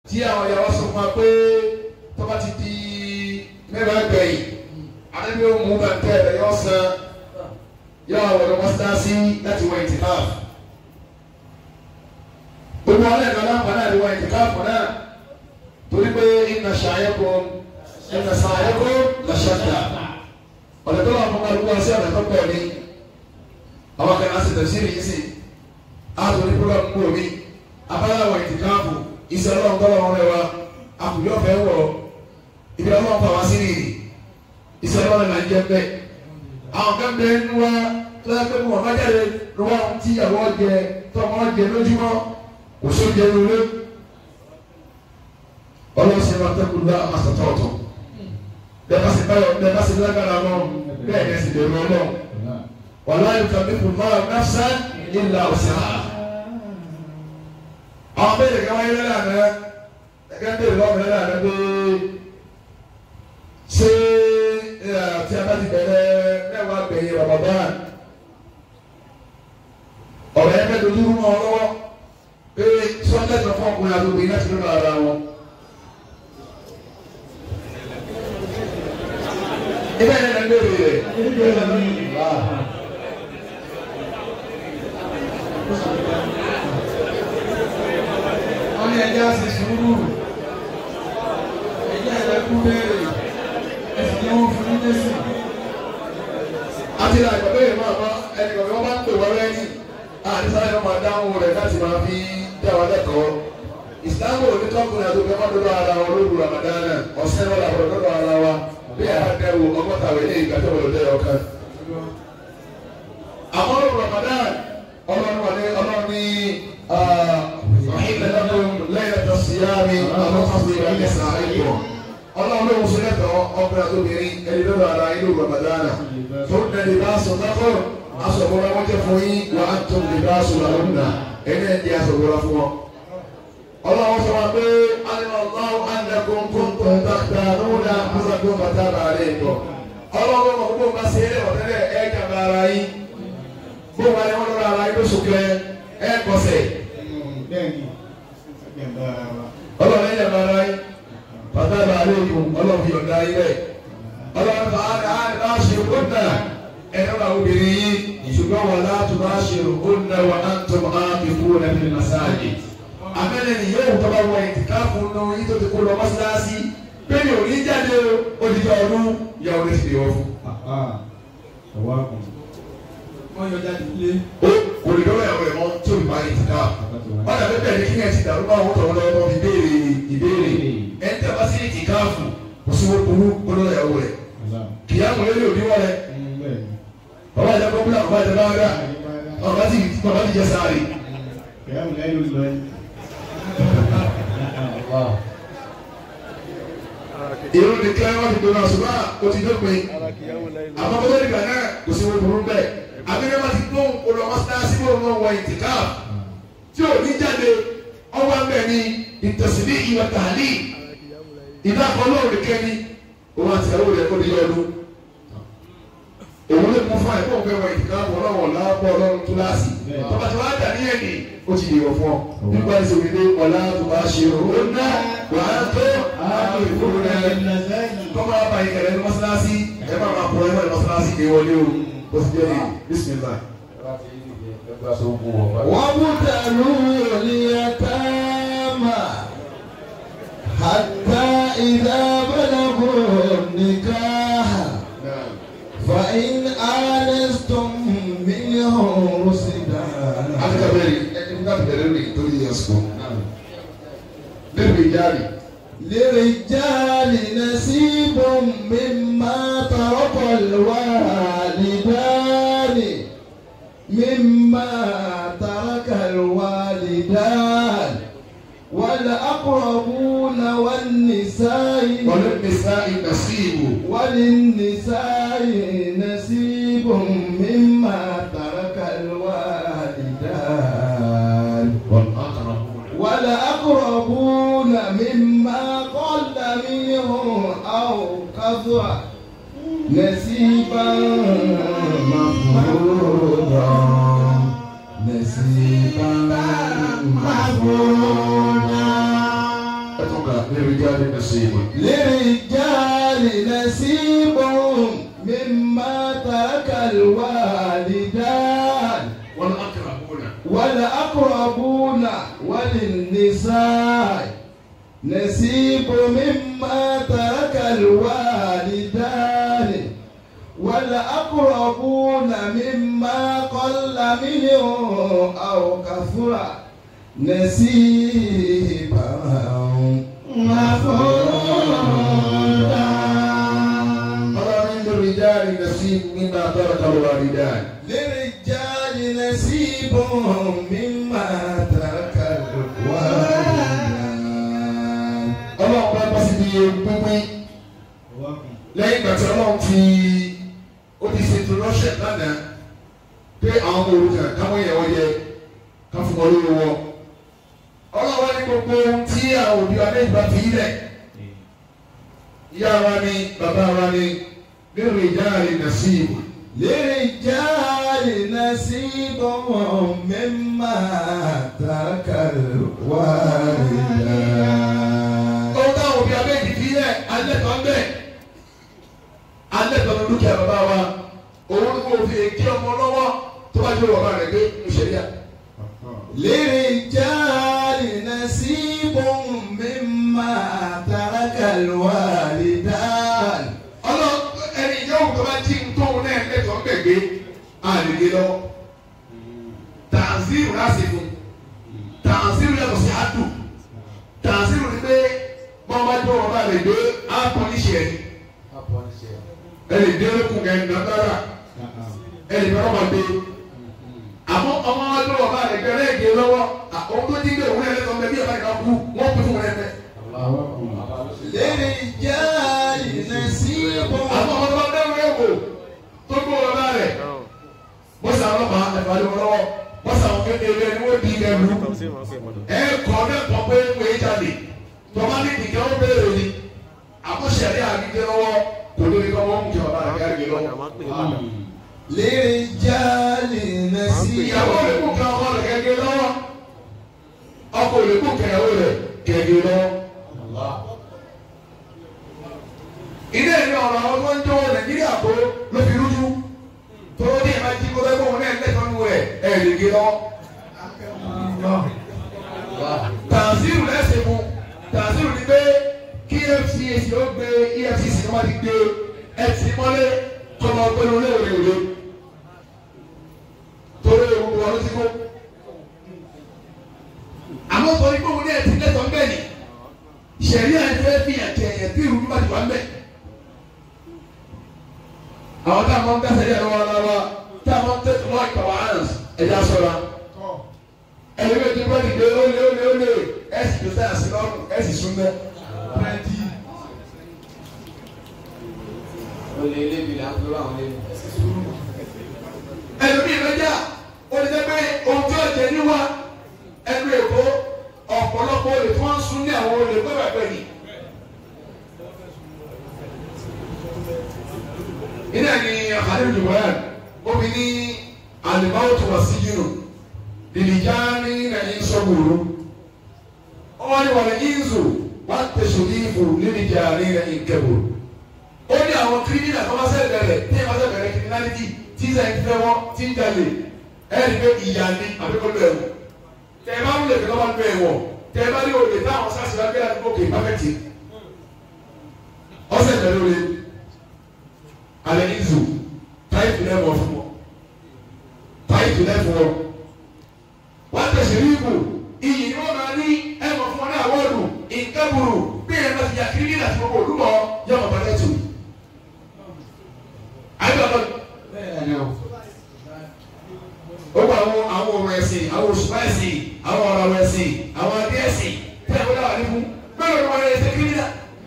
tí àwọn ìyàwó sọ fún wa pé tó bá ti di mẹ́wàá gbẹ̀yìn àdébí ó mú bàtẹ́ rẹ̀ yọ san yọ àwọn ọ̀dọ́ mọ́sálásí láti wọ ìtìkáf gbogbo àwọn ẹ̀ka láǹfà náà ni wọ ìtìkáf náà torí pé iná ṣàyẹ̀kọ́ iná ṣàyẹ̀kọ́ làṣàkà ọ̀dọ̀ tó wà fún kálukú ọ̀sẹ̀ ọ̀dọ̀ tó pọ̀ ní àwọn kan á sì tẹ̀síìrì yìí sí àtò ní program ń bò mí abáyáwó ìtìkáàfù iṣẹ́ ọlọ́run tọ́lọ́ wọn rẹwà àkùyọ́ fẹ́ wọ̀ ibi ọlọ́run fà wá sí nìyí iṣẹ́ ọlọ́run là ń jẹ́ bẹ́ẹ̀ àwọn kan bẹ ń wá tó yẹ pé wọn bá jáde lọ́wọ́ tí ìyàwó jẹ tọmọ jẹ lójúmọ́ kò só jẹ lóore ọlọ́run sì máa tẹ́kùn lọ àmàṣàtọ̀ ọ̀tọ̀ bẹ́ẹ̀ bá sì báyọ̀ bẹ́ẹ̀ bá sì lágbára wọn bẹ́ẹ̀ ni ẹ̀sìn bẹ̀rù ọlọ́run wàlá yukallifu Allahu nafsan illa wus'aha. àwọn béèrè kan wáyé lọ́la àná ẹ̀ka béèrè lọ́wọ́ mi lọ́la àná pé ṣé tí a bá ti bẹ̀rẹ̀ mẹ́wàá gbẹ̀yìn Ramadan ọ̀rọ̀ yẹn bẹ́ẹ̀ dojú mọ́ ọ lọ́wọ́ pé sọ́ńdẹ̀ tó fún ọkùnrin àti obìnrin láti lọ́nà ara wọn. ibẹ̀ yẹn lè béèrè rẹ̀. wọ́n ní ẹjẹ́ àti sùúrù ẹjẹ́ ẹ̀rẹ́kú béèrè ẹ̀sìn ni wọ́n fún ní jésù. àti ìlànà ìgbàgbé yìí máa bá ẹnì kan wọ́n bá ń pè wọ́n lẹ́yìn àdìsáyé wọn máa dáhùn rẹ̀ láti máa fi dá wa lẹ́kọ̀ọ́ ìsìlámù onítọ́kùnrin àti obìnrin máa dọ́dọ̀ ara wọn lóru ramadana ọ̀sẹ̀ wọn làwọn dọ́dọ̀ ara wa bí a dẹ́rù ọgọ́ta wẹ̀ ní ìgbà tó wọlé dẹ́ ọ̀kan. àwọn lóru ramadan ọlọ́run wà ní ọlọ́run ní ọ̀hìnlẹ̀ lọ́dún lẹ́yìn ẹ̀tọ́ síyáàmì àwọn fásitì ìrìnlẹ̀ sàáyé ọlọ́run ló ń sọ lẹ́tọ̀ ọkùnrin àti obìnrin ẹni lọ́dọ̀ ara inú ramadana tó ń dẹ̀ libaṣọ lọ́kọ̀ aṣọ̀bọ̀ra wọn jẹ́ fún yín wà á tó libaṣọ làwọn nà ẹni ẹ̀ ń di aṣọ̀bọ̀ra fún wọn. ọlọ́run sọ wọn pé alimọ̀láwọ̀ andẹ́kùn kúntùn dàkítà lóòdà kúsàkùn bàtà bàálẹ̀ ìtọ̀. ọlọ́run mọ̀ gbogbo ma ṣe é ọ̀tẹ́lẹ̀ ẹ̀ jàmbá ara yín gbogbo ma ní wọn lọ́ra ara yín lóṣù kẹ ẹ̀ kọsẹ̀. bẹ́ẹ̀ni ẹgbẹ́ ara wa. ọlọ́run ẹ̀ jàmbá ara yín bàtà bàálẹ̀ ìtọ̀ ọlọ́run fi ọ̀dà yín bẹ́ẹ̀. ọlọ́run fà á ní á ṣe kóńtà ẹ̀rọ àwọn obìnrin yìí ṣùgbọ́n wọn láti bá ṣe kóńtà wọn á tó máa fi kú lẹ́bi masáàjì. àmẹ́lẹ̀ ni yóò tọ́ bá wọ ìtìkáfù nù yìí tó ti kó lọ mọ́sálásí bẹ́ẹ̀ni ò ní jáde o odidi ọdún ìyàwó rẹ̀ ti dè wọ́n fún. ọwọ́ àkùn. wọ́n yọ jáde ilé. ó kò lè dọ́wọ́ ìyàwó rẹ̀ mọ́ tí ò ní parí ìtìkáfù. wọ́n dàbí bẹ́ẹ̀ ni kí ẹ̀ ti dàrú bá àwọn tọ̀wọ́ lọ́wọ́ fi béèrè ìbéèrè ẹ̀ ń tẹ́ bá sí ìtìkáfù kò sí wọ́n burú gbọ́dọ̀ ìyàwó rẹ̀ kìyàmù lé lórí wọ́n rẹ̀ bàbá ìjà kọ́kúlà bàbá ìjà báwọ́dà bàbá ti bàbá ti jẹ sáré. Kìyàmù lẹ́yìn ló lọ yìí. èrò ní kílẹ̀ wọn ti gbóná ṣùgbọ́n o ti dópin àmọ́ bó lórí ìgbà náà kò sí wọn burú bẹ́ẹ̀ abẹ́rẹ́ wọn ti gbóhùn olú ọmọ sítáàsì bó wọn wọ ìtìká tí ò ní jáde ọwọ́ abẹ́ ni ìtẹ̀sílẹ̀ ìwà tààlì ìdákọ̀ lóòrè kẹ́ni òun àti ìyàwó rẹ̀ kó di ọdún òun lè mú fún ẹ kó o fẹ́ wọ ìtìká wọn náà wọ̀ láàbọ̀ ọlọ́run kíláàsì tọ́ba tí wọ́n á dà ní ẹ̀dì ó ti dìbò fún ọ nípa ẹsẹ̀ òkèdè ọ̀la tó bá ṣe òun náà wà á tó àmì ìfúru rẹ̀ kọ́mọ àbá ìkẹlẹ̀ ní mọ́sálásí ẹ máa máa kọ́ ẹ máa ní mọ́sálásí kì í wọlé o ó ti jẹ́ ní bísímìlá. وابتلوا اليتامى حتى إذا بلغوا النكاح فإن آنستم منهم رشدا akẹ́kọ̀ọ́ bẹ̀rẹ̀ ẹni ká bẹ̀rẹ̀ rè torí ẹ̀sùn bẹ́ẹ̀ jáde للرجال نصيب مما ترك الوالدان مما ترك الوالدان والأقربون والنساء wọlé nísà ìnàsíìbù وللنساء نصيب مما ترك الوالدان والأقربون مما قل منه أو كثر نصيبا مفروضا نصيبا مفروضا للرجال نصيب للرجال نصيب مما ترك الوالدان والأقربون والأقربون وللنساء نصيب مما ترك الوالدان والأقربون مما قل منه أو كثر نصيبا مفروضا قال للرجال نصيب مما ترك الوالدان للرجال نصيب مما ترك الوالدان ọlọ́run bá bá síbi pínpín lẹ́yìn ìgbà tí ọlọ́run ti ó ti ṣètò rọ́ṣẹ̀ lánàá pé àwọn ọmọ òrukàn káwọn yẹn wọ́n yẹ ká fún wọn lórí wọn. ọlọ́run wá ní gbogbo ohun tí àwọn òbí wa lẹ́yìn bá fi ilẹ̀ ìyá wa ni bàbá wa ni nínú ìjà rẹ̀ nà sí ìwò. للرجال نصيب مما ترك الوالدان ohun táwọn òbí abẹ́ẹ̀dì fi ilẹ̀ alẹ́ kan bẹ́ẹ̀ alẹ́ kan dúkìá bàbá wa òun ni mo fi èké ọmọ lọ́wọ́ tó bá jẹ́ bàbá rẹ̀ gbé ìṣẹ̀lẹ̀ للرجال نصيب مما ترك الوالدان ọlọ ẹni yóò tó bá jí ntòun náà lẹ́tọ̀ọ́ gbẹ̀gbẹ́ àlèlè lọ tàǹzírù láti fún tàǹzírù yàtọ̀ sí àdù tàǹzírù ni pé wọ́n bá jọ wọn bá lè gbé àpọ̀níṣẹ́ ẹni dé lókun kẹ́ ẹ̀ nàdára ẹni bá wọn gbé àmọ́ ọmọ wọn jọ wọn bá lè gbé ẹlẹ́gẹ̀ẹ́ lọ́wọ́ àwọn tó jí gbé òun náà lẹ́tọ̀ọ́ gbẹ̀gbẹ́ yàtọ̀ ìka kú wọ́n pín fún wọn ẹ̀fẹ́ للرجال نصيب àmọ́ ọmọ tó bá dẹ́rù ẹ̀wò tó gbó wọn bá rẹ̀ bọ́sà ọlọ́pàá ẹ̀fọ́ àdéhùn lọ́wọ́ bọ́sà àwọn kékeré ẹni wọ́n di ẹrù ẹ kọ́ mẹ́kọ̀ọ́ pé ń wé jáde tọ́ba ní ìdíkẹ́ ó béèrè ni àkọsẹ̀rí àgbẹ̀dẹ lọ́wọ́ kò lórí kọ́ wọ́n mú kí bàbá rẹ̀ kárí lọ́wọ́. للرجال نصيب ìyàwó rẹ̀ kú kí ọkọ rẹ̀ kẹ́kẹ́ lọ́wọ́ ọkọ rẹ̀ kú kẹ́yàwó rẹ̀ kẹ́kẹ́ lọ́wọ́. ilé ìlú ọ̀rọ̀ àwọn tó ń jọwọ́ nàìjíríà kó ló fi rújú tó ní ìmọ̀ jí kó bẹ́ẹ̀ kó wọn náà lẹ́tọ̀ọ́ nù rẹ̀ ẹ̀ lè gé lọ́wọ́. tàǹsírù lẹ́sìn mu tàǹsírù ni pé kí efcc ó gbé efcc kí wọ́n ti gbé ẹtì mọ́lé kọ́mọ pẹ̀lú léèrè òde torí ewu wọn ló ti kó. àmọ́ torí pé òun ní ẹtì lẹ́tọ̀ọ́ ń bẹ̀ ni sẹ̀rí àìfẹ́ fi ẹ̀jẹ̀ ẹ̀yẹ̀ tí ìrù bá ti wà ń bẹ̀. àwọn tá a máa ń dá sẹ́yìn ẹ̀rọ wa lára tá a máa ń tẹ̀sán lọ́ọ̀ ìkàwá hans ẹ̀jẹ̀ aṣọra ẹni bẹ tó bá dìde óle óle óle ẹsì tó sáyà sí lọ́rùn ẹsì sún bẹ. olè lébi là ń gbé àwọn lébi. ẹlòmíì lọ́jà ó lè jẹ́ pé ohun tí ó jẹ níwá ẹnu èkó ọ̀pọ̀lọpọ̀ olè tí wọ́n ń sún ní àwọn olè pẹ́pẹ́pẹ́ ni. iná ni àkàdé ìdìbòyàn omi ní àlùbáwò tó wà sí yìí lìlìjáni na ìsọ̀gbòrò wọ́n ní wọ́n ní ìzò wọ́n tẹ̀sọ̀ ní ìfò lìlìjáni na ìkẹbòrò ó ní àwọn kírímìnà tó bá sẹ́ bẹ̀rẹ̀ tí ìbá sẹ́ bẹ̀rẹ̀ kìrìmìnàlítì tí ìsẹ̀ ń fẹ́ wọ́n tí ń jalè ẹ̀rí pé ìyá ni àbíkọ́lù ẹ̀wọ̀ tẹ̀ ẹ bá ń lè fi lọ́wọ́ nínú ẹ̀wọ̀ tẹ̀ ẹ bá ní olè táwọn sáà síwájú gbé àdúgbò kè pákẹ́tì ọ̀sẹ̀ bẹ̀rẹ̀ olè alẹ́ ìzò táìpù lẹ́wọ̀ fún wọn táìpù lẹ́fọ̀ wọn wọ́n tẹ̀sí ríbù iyì ni wọ́n máa ní ẹ̀mọ̀ fún wọn ní àwọ̀dù ìkẹ́bùrù bí ẹ̀ bá ti yà kírímìnà tí gbogbo olúmọ̀ yọ̀mọ̀ bá tẹ̀tù àyẹ̀bọ̀ ó gba àwọn àwọn ọ̀rọ̀ ẹ̀sìn àwọn òṣùpá ẹ̀sìn àwọn ọ̀rọ̀ ẹ̀sìn àwọn adé ẹ̀sìn tí a wọlé wà ní fún bẹ́ẹ̀ ló wọlé ẹsẹ̀ kírímìnà.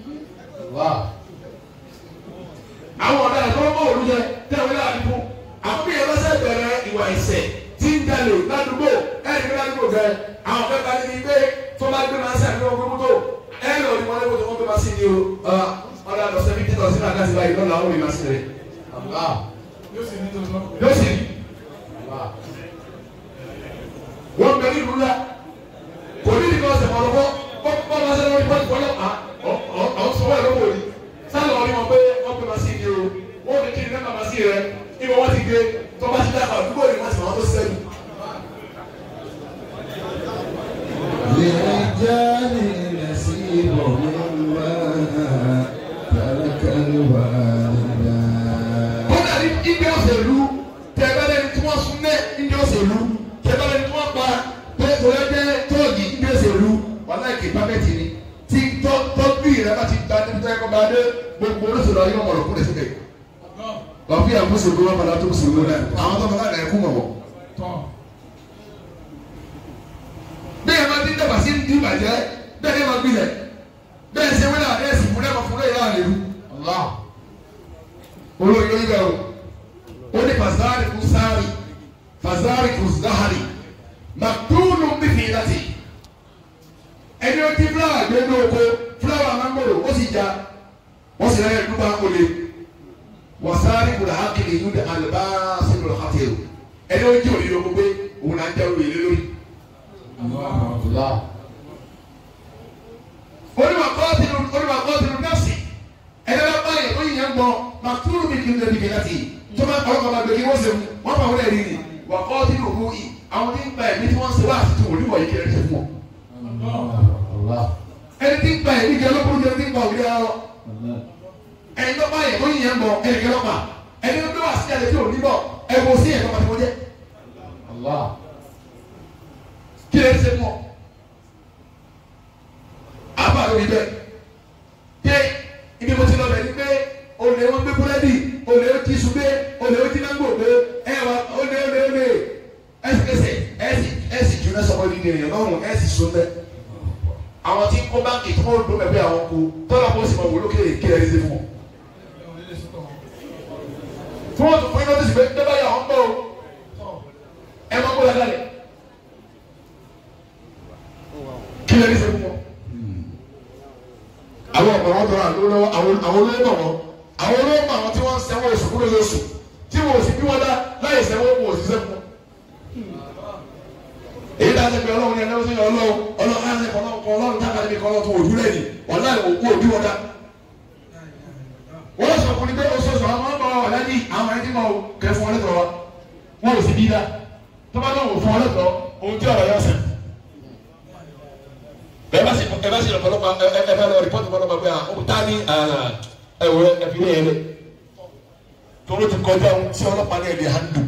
àwọn ọ̀dà ẹ̀kọ́ bọ̀ òru jẹ tí a wọlé wà ní fún àwọn bí ẹ̀rọ sẹ́ bẹ̀rẹ̀ ìwà ẹ̀sẹ̀ tí ń jalè ládùúgbò ẹ̀rí bí ládùúgbò gẹ àwọn fẹ́ bá níbi pé tó bá gbé máa ń sàbí wọn gbé mọ́tò ẹ̀rí òní wọn lé mọ́tò wọn gbé máa sí ni o ọ̀dà àdọ̀sẹ̀ fífi tọ̀ sínú àkáṣí báyìí lọ́la ó rí máa sí rẹ̀ yóò sì rí wọ́n bẹ ní ìlú la kò ní ìdíkọ̀ ọ̀sẹ̀ mọ̀ lọ́wọ́ bọ́ bọ́ bá sẹ́ni wọ́n ti pọ́lọ́ pa مما ترك الوالدان kódà ní ibi òṣèlú tẹ̀gbẹ́lẹ́ ní tí wọ́n sún ní ibi òṣèlú tẹ̀gbẹ́lẹ́ ní tí wọ́n pa pé tòlẹ́ jẹ́ tóògì ibi òṣèlú wọn náà kì í pápẹ́tì ni tí tọ́jú ìrẹ́ bá ti gba níbi tó yẹ kó bá dé gbogbo olóṣèlú ayé wọn mọ̀rọ̀ kúrẹ́ síbẹ̀ wọ́n fi àwọn mùsùlùmí wọn padà tó mùsùlùmí náà àwọn tó fọlá náà ẹ̀kú mọ̀mọ́. bí ẹ máa ti dàgbà sí ní ìbàjẹ́ bẹ́ẹ̀ ni ẹ máa gbilẹ̀ bẹ́ẹ̀ ṣe wílẹ̀ àdé ẹ̀sìn fúnlẹ̀ máa fúnlẹ̀ yára lè lu olóyè yóò yẹ o ó ní fasari kù sáré fasari kù zahari màtúnú bí fi láti ẹni ó ti fúláwà gbé ní oko fúláwà mángòrò ó sì já wọ́n sì rẹ̀ dúpọ̀ àkọlé wasari kù làákìlì yìí ní alibáàsì kù làákìlì o ẹni ó jí òyìnbó gbogbo òun náà jẹ́ òwe lé lórí. onímọ̀ kọ́ọ̀tìlù onímọ̀ kọ́ọ̀tìlù nọ́ọ̀sì ẹni bá bá yẹ oyin yẹn gbọ́ màtúrù mi kì í lè dìgbì láti tó máa kọ́ ọkọ̀ gbàgbé kí wọ́n ṣe wọ́n bá wọlé rí ni wà kọ́ọ̀tìlù òhu yìí àwọn tí ń gba ẹ̀mí tí wọ́n ṣe wá àti tí wọ́n níwọ̀ yìí kí ẹ ṣe fún ọ. ẹni tí ń gba ẹ̀mí kí ọlọ́kùnrin jẹ́ ẹni tí ń gba òwúrẹ́ arọ ẹni tó bá yẹ oyin yẹn gbọ́ ẹni kí ọlọ́pàá ẹni tó wà sí ẹni tí ò ní bọ̀ ẹ kò sí ẹ̀kọ́ pàtó jẹ́ kí ẹ ṣe fún ọ. àbá lórí bẹ́ẹ̀ pé ibi mo ti lọ bẹ̀ ni pé olè wọn gbé búrẹ́dì olè ó ti sùn gbé olè ó ti nángò gbé ẹ wà olè olè olè ẹsẹkẹsẹ ẹsì ẹsì jóná sọmọ ní ní èèyàn lọ́rùn ẹsì sùn bẹ. àwọn tí kó báńkì tí wọ́n dún bẹ̀bẹ̀ àwọn kú tọ́lá kó sì mọ̀ wò lókè kí ẹ ṣe fún wọn. tí wọ́n tún fún iná tó sì pé dẹ́gbà yà wọ́n gbọ́ o ẹ má kó lágbàlẹ̀ kí ẹ ṣe fún wọn àwọn ọmọ wọn tọrọ àlọ lọ́wọ́ àwọn àwọn olóyè mọ wọn àwọn olóyè mọ àwọn tí wọn ń sẹwọn oṣù kúrò lóṣù tí wọn ò sì bí wọn dá láyé sẹwọn wọn ò sì sẹfún wọn. èyí dáa sẹpẹ Ọlọ́run ní ẹni wọn sẹyìn Ọlọ́run Ọlọ́run á sẹpẹ Ọlọ́run kọ Ọlọ́run tá a kàdé mi kọ Ọlọ́run tó òdú lẹ́yìn wọn láì òkú òbí wọn dá. wọ́n sọ fún mi pé oṣooṣù àwọn ọmọ wọn lẹ́ni àwọn ẹni tí mo kẹ fún ọ lẹ́tọ̀ọ́ wa wọn ò sì bí dá tó bá náà wò fún ọ lẹ́tọ̀ọ́ ohun tí ọ̀rọ̀ yọ sẹ́yìn ẹ bá sì ẹ bá sì lọ́pọ̀lọpọ̀ ẹ ẹ bá lọ rìpọ́tù pọ̀lọpọ̀ pé àwọn tá ní ẹ wọ ẹ fi lé yẹn lé tóró ti kọjá ohun tí ọlọ́pàá ní ẹ̀ lè handle